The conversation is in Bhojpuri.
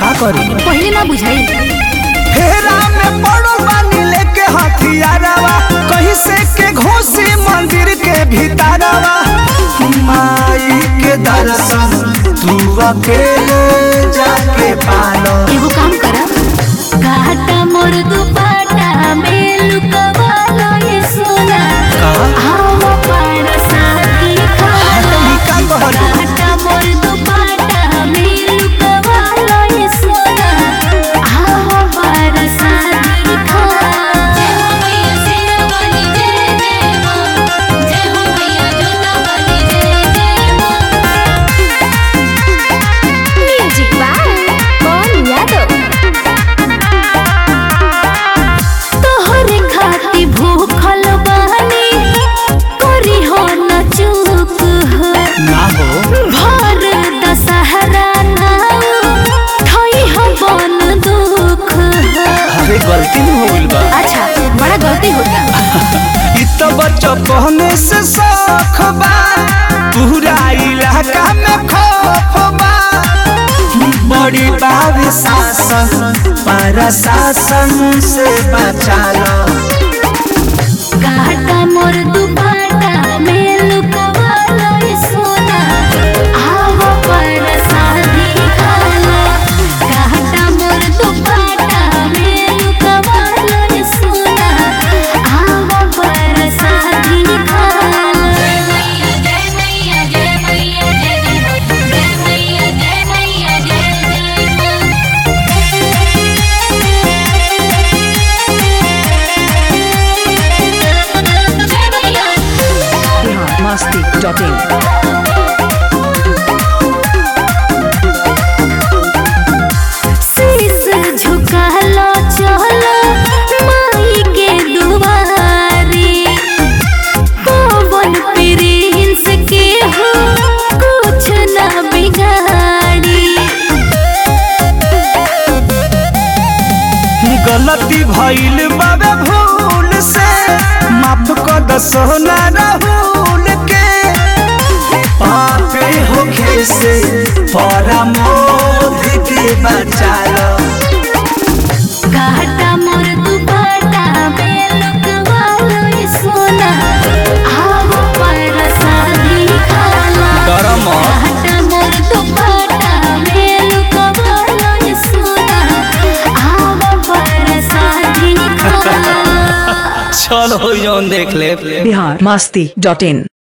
का करी पहले ना बुझाई फेरा में पड़ो बानी लेके हथियारवा कहीं से के घोसी मंदिर के भीतरवा माई के दर्शन तू अकेले जाके पालो एगो काम करा घाटा मोर दुपाटा में लुकवालो ये सोना आओ पार साथी खालो ई का कहलू? घाटा मोर दुपाटा में लुकवालो ये सोना आओ पार साथी खालो जय हो मैया सेना वाली जय जय मां जय हो मैया जोता वाली जय जय मां म्यूजिक बाय कौन यादव तोहरे खाती भूखल बानी करी हो न चूक हो ना हो भर दशहरा नाउ थई हो बन दुख हो अरे गलती हो गइल बा अच्छा बड़ा गलती होता इ तो बचपने से शौख बा पूरा इलाका में खौफ बा बड़ी बाब शासन पर शासन से बचालो घाटा मोर दुपाटा में लुकवालो ये सोना आवो पर शादी खालो घाटा मोर दुपाटा में लुकवालो ये सोना आवो पर शादी खालो जय मैया जय मैया जय मैया जय जय मैया जय मैया जय जय जय मैया biharmasti.in शीश झुकालो चलो माई के दुआरे पवन प्रिंस के हो कुछ ना बिगाड़ी गलती भइल बाबे भूल से माफ कर द सोना राहुल के पापे होखे से परमोध के बचालो घाटा मोर दुपाटा में लुकवालो ये सोना आओ पर शादी खालो डरम घाटा मोर दुपाटा में लुकवालो ये सोना आओ पर शादी खालो चलो जौन देख ले biharmasti.in